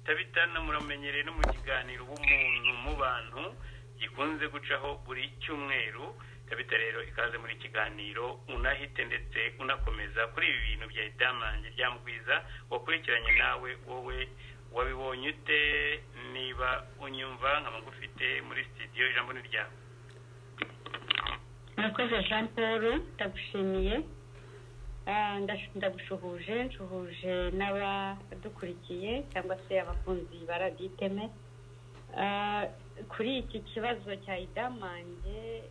tabitana muramenyereye no mu kiganiro ubumuntu mu bantu gikunze gucaho buri cyumweru tabita rero ikaze muri kiganiro unahite ndetse unakomeza kuri ibi bintu bya idamange ryamugwiza wakurikiranye nawe wowe wabibonye ute niba unyumva nkaba ngufite muri sitidiyo ijambo ni ryawe murakoze jean paul ndagushimiye ndagushuhuje nshuhuje n'abadukurikiye cyangwa se abakunzi ba raditeme kuri iki kibazo cya idamange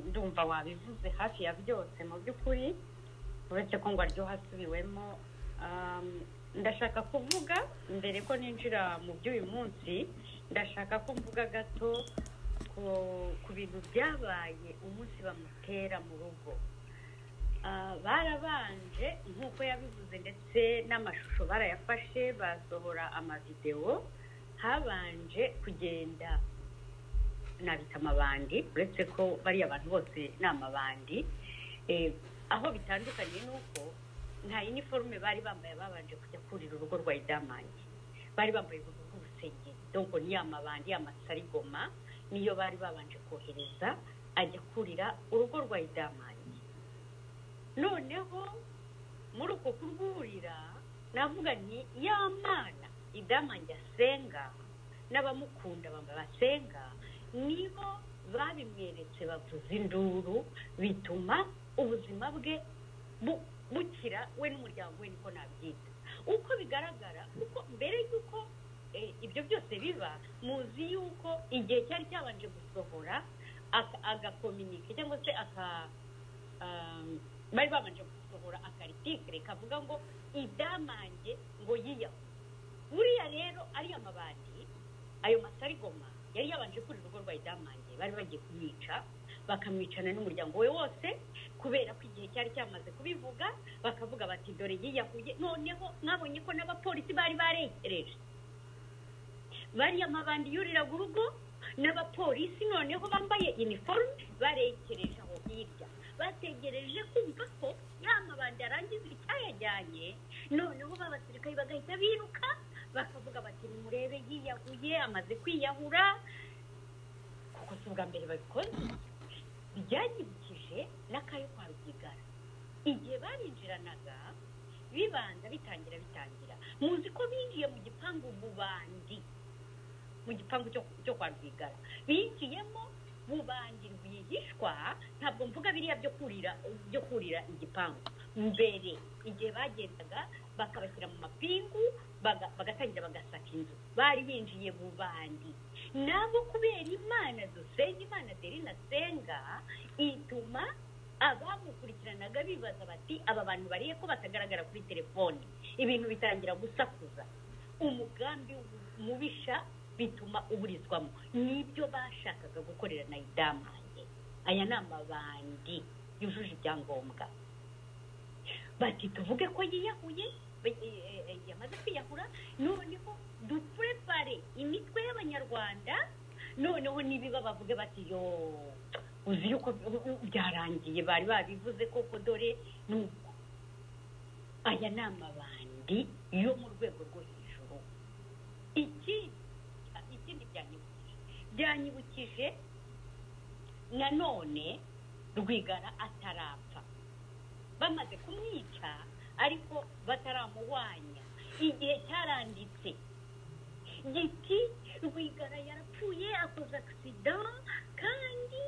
ndumva wabivuze hafi ya byose mu by'ukuri uretse ko ngo aryoha asubiwemo ndashaka kuvuga mbere ko ninjira mu by'uyu munsi ndashaka ko mvuga gato ku bintu byabaye umunsi bamutera mu rugo barabanje nk'uko yabivuze ndetse n'amashusho barayafashe basohora amavidewo habanje kugenda nabita amabandi uretse ko bariya abantu bose ni amabandi aho bitandukanye ni uko nta iniforume bari bambaye babanje kujya kurira urugo rwa idamange bari bambaye ubururu bw'urusengeri donko ni amabandi amasarigoma niyo bari babanje kohereza ajya kurira urugo rwa idamange noneho muri uko kurwurira navuga ni ya mwana idamange asenga n'abamukunda basenga nibo babimweretse bavuza induru bituma ubuzima bwe bukira we n'umuryango we niko nabyita uko bigaragara kuko mbere y'uko ibyo byose biba muzi yuko igihe cyari cyabanje gusohora agakominike cyangwa se aka bari babanje gusohora akaritikire kavuga ngo idamange ngo yiyahuye buriya rero ariya amabandi ayo masarigoma yari yabanje kuri urugo rwa idamange bari bagiye kumwica bakamwicana n'umuryango we wose kubera ko igihe cyari cyamaze kubivuga bakavuga bati dore yiyahuye noneho mwabonye ko n'abapolisi bari baregereje bariya amabandi yuriraga urugo n'abapolisi noneho bambaye iniforume barekereje aho hirya bategereje kumva ko ya mabandi arangiza icyayajyanye noneho b'abasirikare bagahita biruka bakavuga bati nimurebe yiyahuye amaze kwiyahura kuko si ubwa mbere babikoze byanyibukije n'akayo kwa rugigara igihe barinjiranaga bibanza bitangira bitangira muzi ko binjiye mu gipangu bubandi mu gipangu cyo kwa rwigara binjiyemo bubandi rwihishwa ntabwo mvuga biriya byo kurira byo kurira igipangu mbere igihe bagendaga bakabashyira mu mapingu bagatangira bagasaka inzu bari binjiye bubandi nabo kubera imana dusenga imana derina senga ituma abamukurikiranaga bibaza bati aba bantu bariye ko batagaragara kuri telefoni ibintu bitangira gusakuza umugambi mubisha bituma uburizwamo nibyo bashakaga gukorera na idamange aya ni amabandi yujuje ibyangombwa bati tuvuge ko yiyahuye yamaze kwiyahura noneho dupurepare imitwe y'abanyarwanda noneho nibiba bavuge bati yo uzi yuko byarangiye bari babivuze koko dore nuko aya ni amabandi yo mu rwego rwo hejuru ikindi ikindi byanyibukije byanyibukije nanone rwigara atarapfa bamaze kumwica ariko bataramuhwanya igihe cyaranditse giti rwigara yarapfuye akoze agisida kandi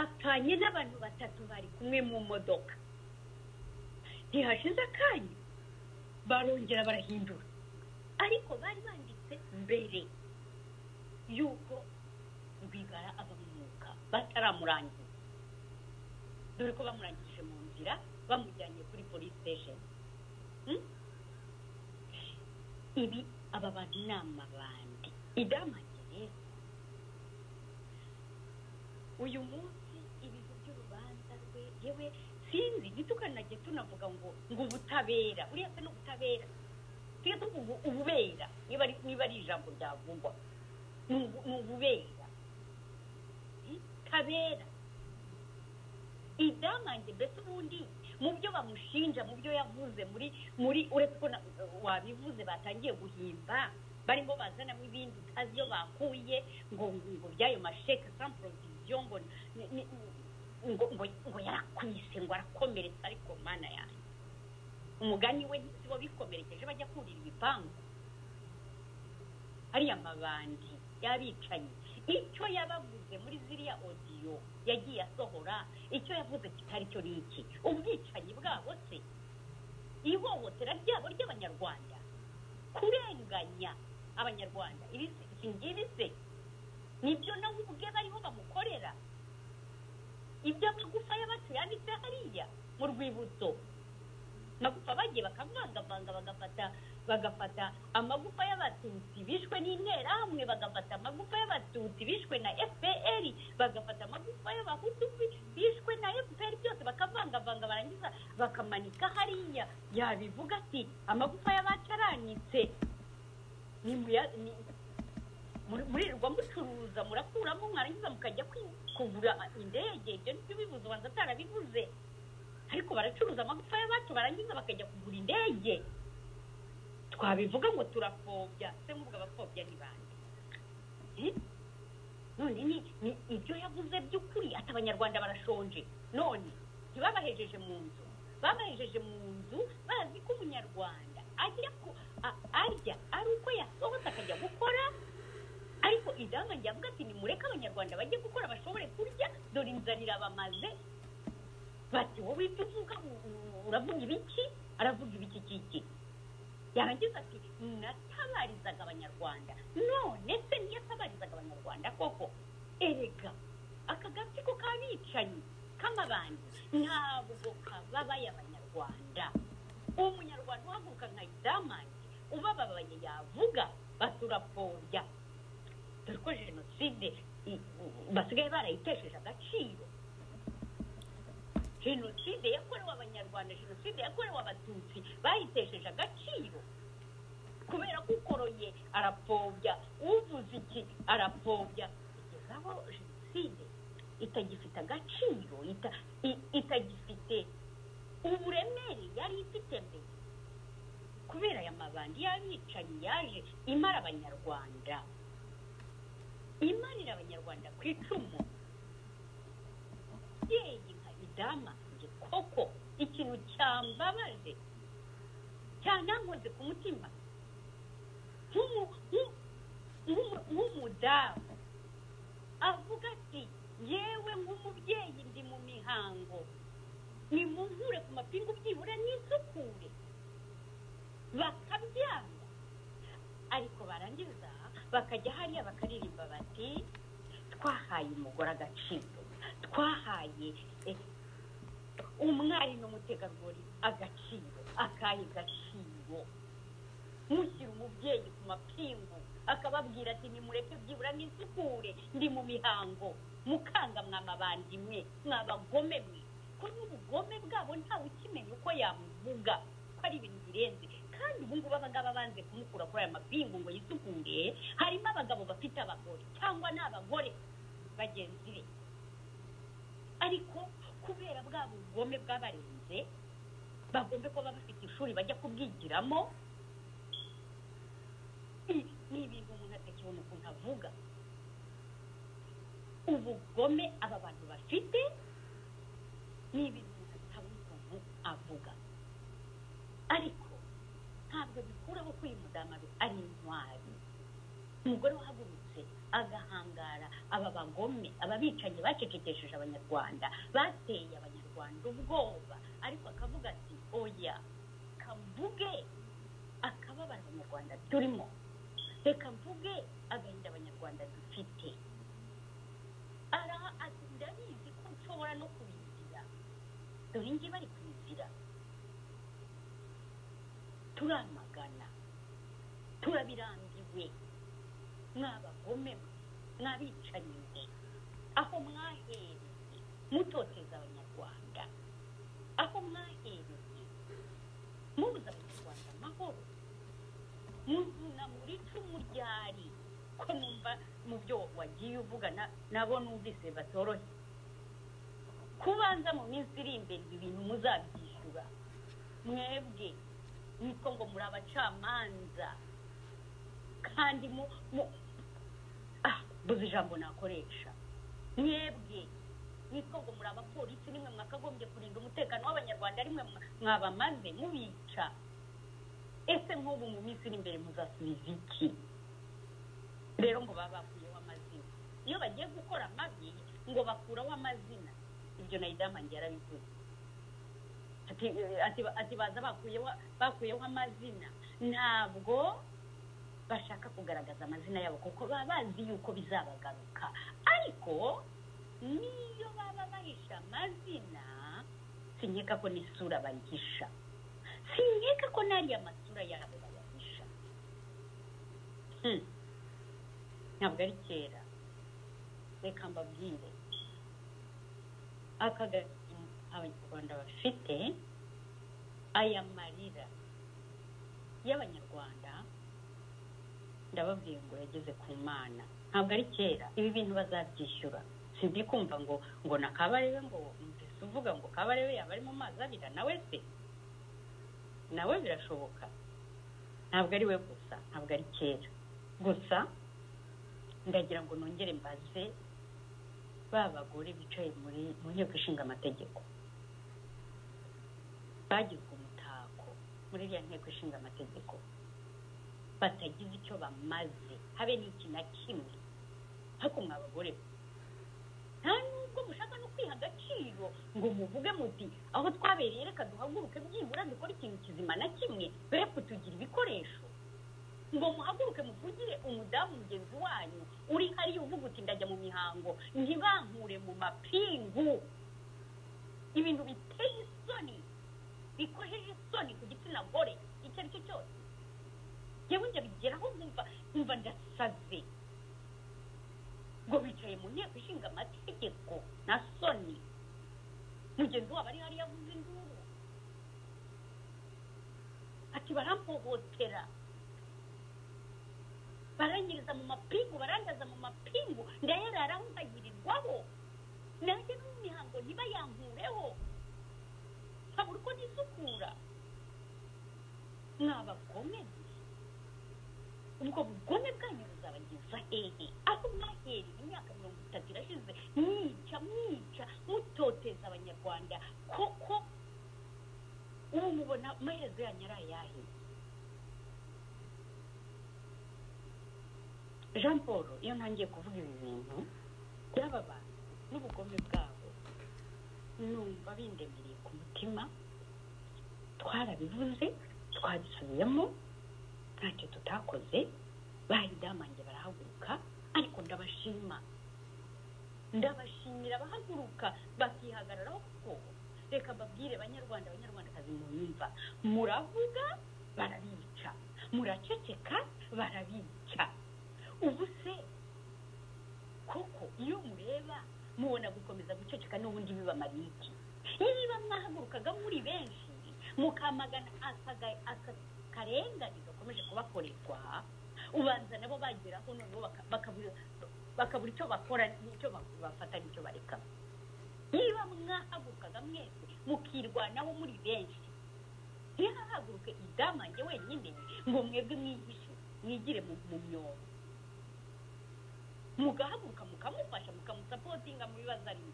apfanye n'abantu batatu bari kumwe mu modoka ntihashize akanya barongera barahindura ariko bari banditse mbere yuko rwigara ava mu mwuka bataramurangiza dore ko bamurangije mu nzira bamujyanye kuri polisi sitesheni ibi aba bantu ni amabandi idamange uyu munsi ibintu by'urubanza rwe yewe sinzi ntitukanage tunavuga ngo ngo ubutabera buriya se ni ubutabera tujye tuvuga ububera niba ari ijambo ryavugwa ni ububera kabera idamange mbese ubundi mu byo bamushinja mu byo yavuze muri muri uretse ko na- wabivuze batangiye guhimba barimo bazanamo ibindi utazi iyo bakuye ngo ngo by'ayo masheke sans provision ngo ni- ni- ngo ngo ngo yarakwise ngo arakomeretse ariko mana yanjye umugani we si bo bikomerekeje bajya kurira ibipangu ariya mabandi y'abicanyi icyo yabavuze muri ziriya odiyo yagiye asohora icyo yavuze kitari cyo ni iki ubwicanyi bwabo se ihohotera ryabo ry'abanyarwanda kurenganya abanyarwanda ibi se iki ngibi se nibyo nawe ubwe bariho bamukorera iby'amagufa y'abacu yanditse hariya mu rwibutso amagufa bagiye bakavangavanga bagafata bagafata amagufa y'abatutsi bishwe n'interahamwe bagafata amagufa y'abatutsi bishwe na fpr bagafata amagufa y'abahutu bi- bishwe na fpr byose bakavangavanga barangiza bakamanika hariya yabivuga ati amagufa y'abacaranitse nimuya ni- muri- muririrwa mucuruza murakuramo mwarangiza mukajya kwi- kugura indege ibyo nibyo bibuze ubanza atarabivuze ariko baracuruza amagufa y'abacu barangiza bakajya kugura indege twabivuga ngo turapfobya se nk'ubwo abapfobya ni bande Eh? none ni ni ibyo yavuze by'ukuri ati abanyarwanda barashonje none ntibabahejeje mu nzu babahejeje mu nzu bazi ko umunyarwanda ajya ku- a- arya ari uko yasohotse akajya gukora ariko idama avuga ati nimureke abanyarwanda bajye gukora bashobore kurya dore inzara irabamaze bati wowe ibyo uvuga u- u- uravuga ibiki aravuga ibiki kiki yarangiza ati natabarizaga abanyarwanda none se niyo atabarizaga abanyarwanda koko erega aka gatsiko k'abicanyi k'amabandi ntabwo kababaye abanyarwanda umunyarwanda uhaguruka nka idamange ubababaye yavuga baturapfobya dore ko jenoside i- basigaye barayitesheje agaciro jenoside yakorewe abanyarwanda jenoside yakorewe abatutsi bayitesheje agaciro kubera ko ukoroye arapfobya uvuze iki arapfobya kugeza aho jenoside itagifite agaciro ita- i- itagifite uburemere yari ifite mbere kubera aya mabandi y'abicanyi yaje imara abanyarwanda imarira abanyarwanda ku icumu yeyi nka idamange koko ikintu cyambabaje cyanankoze ku mutima Nk'umu- nk'u- nk'umu- nk'umudamu avuga ati yewe nk'umubyeyi ndi mu mihango nimunkure ku mapingu byibura n'isukure bakabyanga ariko barangiza bakajya hariya bakaririmba bati twahaye umugore agaciro twahaye eh, umwari n'umutegarugori agaciro akahe gaciro mushyira umubyeyi ku mapingu akababwira ati nimureke byibura n'isukure ndi mu mihango mukanga mwamabandi mwe mwabagome mwe ko n'ubugome bwabo ntawe ukimenya uko yamuvuga ko ari ibintu birenze kandi ubu ngubu abangaba banze kumukura kuri aya mapingu ngo yisukure harimo abagabo bafite abagore cyangwa ni abagore bagenzi be ariko kubera bwa bugome bw'abarenze bagombe kuba bafite ishuri bajya kubwigiramo I- ni ibintu umuntu atakibona ukuntu avuga ubugome aba bantu bafite ni ibintu umuntu atabona ukuntu avuga ariko ntabwo bikuraho ko uyu mudamu ari- ari intwari umugore wahagurutse agahangara aba bagome aba bicanyi bacecekesheje abanyarwanda bateye abanyarwanda ubwoba ariko akavuga ati oya kavuge akababara abanyarwanda turimo reka mvuge agahinda abanyarwanda dufite araha ati ndabizi ko nshobora no kubizira dore ngiye bari kubizira turamagana turabirambiwe mwabagome mwe mwabicanyi mwe aho mwahereye mutoteza abanyarwanda aho mwahereye mubuze abanyarwanda amahoro muzuna muri icumu ryari ko numva mu byo wagiye uvuga na- nabo numvise batoroshye kubanza mu minsi iri imbere ibi bintu muzabyishyura kwishyura mwebwe nitwo ngo muri abacamanza kandi mu mu ah buze ijambo nakoresha mwebwe nitwo ngo muri abapolisi nimwe mwakagombye kurinda umutekano w'abanyarwanda rimwe mwabamaze mubica ese nk'ubu mu minsi iri imbere muzasubiza iki rero ngo baba bakuyeho amazina iyo bagiye gukora amabi ngo bakuraho amazina ibyo na idamange yarabivuze Ati- ati- ati baza bakuyeho bakuyeho amazina ntabwo bashaka kugaragaza amazina yabo kuko baba bazi yuko bizabagaruka ariko niyo baba bahisha amazina sinkeka ko n'isura bayihisha sinkeka ko n'ariya masura yabo bayahisha Hmm. ntabwo ari kera reka mbabwire akagari abanyarwanda bafite aya marira y'abanyarwanda ndababwiye ngo yageze ku mana ntabwo ari kera ibi bintu bazabyishyura sinzi kumva ngo ngo na kabarebe ngo mbese uvuga ngo kabarebe yaba ari mu mazi abira nawe se nawe birashoboka ntabwo ari we gusa ntabwo ari kera gusa ndagira ngo nongere mbaze ba bagore bicaye muri mu nteko ishinga amategeko bagizwe umutako muri iriya nteko ishinga amategeko batagize icyo bamaze habe n'iki na kimwe ariko mwa bagore mwe, nta nubwo mushaka no kwiha agaciro ngo muvuge muti aho twabereye reka duhaguruke byibura dukore ikintu kizima na kimwe dore ko tugira ibikoresho ngo muhaguruke muvugire umudamu mugenzi wanyu uri hariya uvuga uti ndajya mu mihango ntibankure mu mapingu ibintu biteye isoni bikojeje isoni ku gitsina gore icyo ari cyo cyose yewe ndabigeraho nkumva nkumva ndasaze ngo bicaye mu nteko ishinga amategeko na soni mugenzi wabo ari hariya avuze induru ati barampohotera baranyiriza mu mapingu barandaza mu mapingu ndayararaho nkagirirwaho nanjye no mu mihango ntibayankureho nkabura uko nisukura mwabagome mwe. ubwo bugome bwanyu buzabageza hehe aho mwahereye imyaka mirongo itatu irashize mwica mwica mutoteza abanyarwanda koko ubu mubona amaherezo yanyu ari ayahe jean paul iyo ntangiye kuvuga ibi bintu by'aba bantu n'ubugome bwabo numva bindemereye ku mutima twarabivuze twabisubiyemo ntacyo tutakoze bahidamange barahaguruka ariko ndabashima ndabashimira abahaguruka bakihagararaho kuko reka mbabwire banyarwanda abanyarwandakazi muyumva muravuga barabica muraceceka barabica ubu se koko iyo mureba mubona gukomeza guceceka n'ubundi bibamariye iki niba mwahagurukaga muri benshi mukamagana akaga- aka karengane gakomeje kubakorerwa ubanza nabo bageraho noneho baka- bakabura- bakabura icyo bakora n'icyo ba- bafata n'icyo bareka niba mwahagurukaga mwese mukirwanaho muri benshi ntihahaguruke idamange wenyine ngo mwebwe mwihishe mwigire mu mu myobo mugahaguruka mukamufasha mukamusapotinga mu bibazo arimo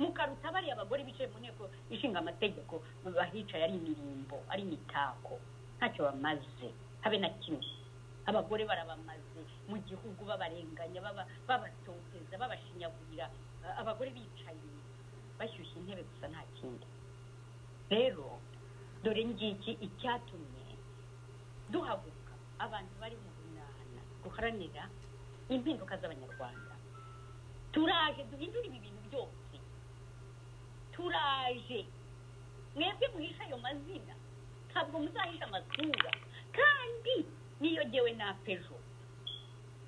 mukaruta bariya abagore bicaye mu nteko ishinga amategeko bahicaye ari imirimbo ari imitako ntacyo bamaze habe na kimwe abagore barabamaze mu gihugu babarenganya baba- babatoteza babashinyagurira A- abagore bicaye bashyushya intebe gusa nta kindi rero dore ngiki icyatumye duhaguruka abantu bari mu bunana guharanira impinduka z'abanyarwanda turaje duhindure ibi bintu byose turaje mwebwe muhisha ayo mazina ntabwo muzahisha amasura kandi niyo jyewe napejo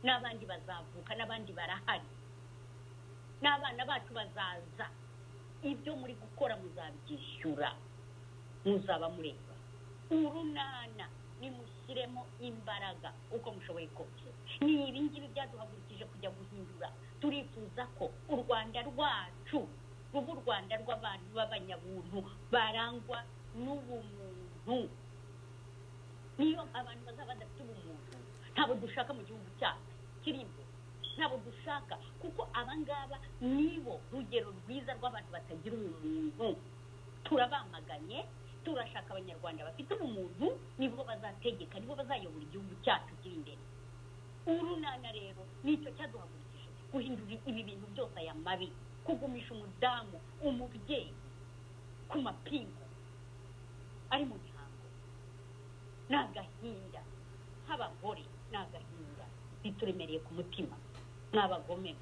n'abandi bazavuka n'abandi barahari n'abana bacu bazaza ibyo muri gukora muzabyishyura muzaba mureba urunana nimushyiremo imbaraga uko mushoboye kose ni ibingibi byaduhagurukije kujya guhindura turifuza ko u rwanda rwacu rw'u rwanda rw'abantu b'abanyabuntu barangwa n'ubumuntu niyo abantu bazaba badafite ubumuntu ntabwo dushaka mu gihugu cyacu kiri imbere ntabwo dushaka kuko abangaba nibo rugero rwiza rw'abantu batagira ubumuntu turabamaganye turashaka abanyarwanda bafite ubumuntu nibo bazategeka nibo bazayobora igihugu cyacu kiri imbere urunana rero nicyo cyaduhagurukije guhindura ibi bintu byose aya mabi kugumisha umudamu umubyeyi ku mapingu ari mu mihango ni agahinda nk'abagore ni agahinda bituremereye ku mutima ni abagome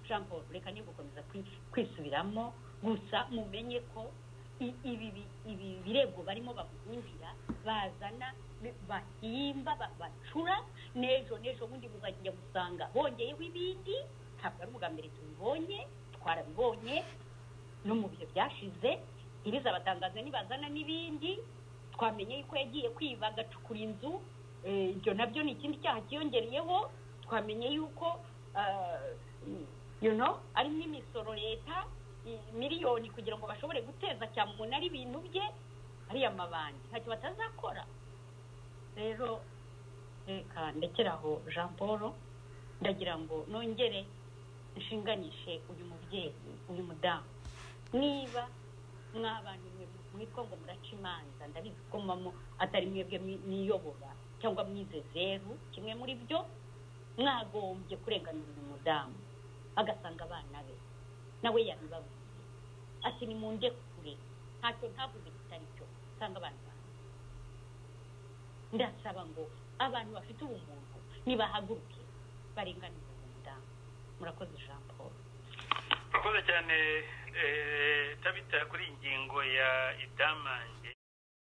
jean paul reka niba gukomeza kwisubiramo gusa mumenye ko ibi birego barimo bakunjira bazana bahimba bacura n'ejo n'ejo bundi muzajya gusanga bongeyeho ibindi ntabwo ari ubwa mbere tubibonye twarabibonye no mu bihe byashize ntibizabatangaze nibazana n'ibindi twamenye yuko yagiye kwiba agacukura inzu ibyo nabyo ni ikindi cyaha cyiyongereyeho twamenye yuko arimo imisoro leta miliyoni kugira ngo bashobore guteza cyane umuntu ari ibintu bye ariya mabandi ntacyo batazakora rero reka ndekera aho jean paul ndagira ngo nongere nshinganishe uyu mubyeyi uyu mudamu niba mw'abantu mwitwa ngo muraca imanza ndabizi ko mamo atari mwebwe mwiyobora cyangwa mwize zeru kimwe muri byo mwagombye kurenganura uyu mudamu agasanga abana be nawe yabibabwiye ati ni mu kure ntacyo ntavuze kitari cyo usanga abantu banjye ndasaba ngo abantu bafite ubumuntu nibahaguruke barenganure uyu mudamu murakoze jean paul murakoze cyane tabita kuri iyi ngingo ya idamange